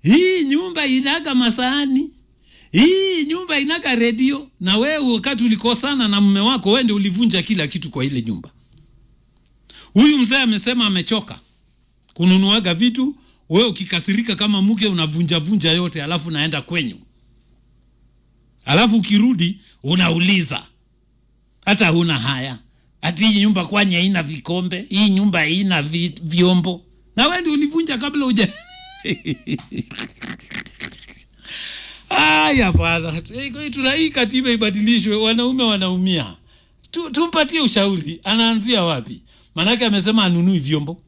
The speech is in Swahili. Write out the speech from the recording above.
hii nyumba inaga masahani hii nyumba inaga redio na wewe wakati ulikosana na mume wako wewe ndio ulivunja kila kitu kwa ile nyumba huyu mzee amesema amechoka kununuaga vitu wewe ukikasirika kama mke unavunja vunja yote alafu naenda kwenyu alafu ukirudi unauliza hata huna haya hati hii nyumba kwani haina vikombe hii nyumba haina vi, vyombo na wewe ndio ulivunja kabla uja Aya bwana, Eh, tuna hii katiba ibadilishwe, wanaume wanaumia. Tu, tumpatie ushauri, anaanzia wapi? Maanake amesema anunui vyombo,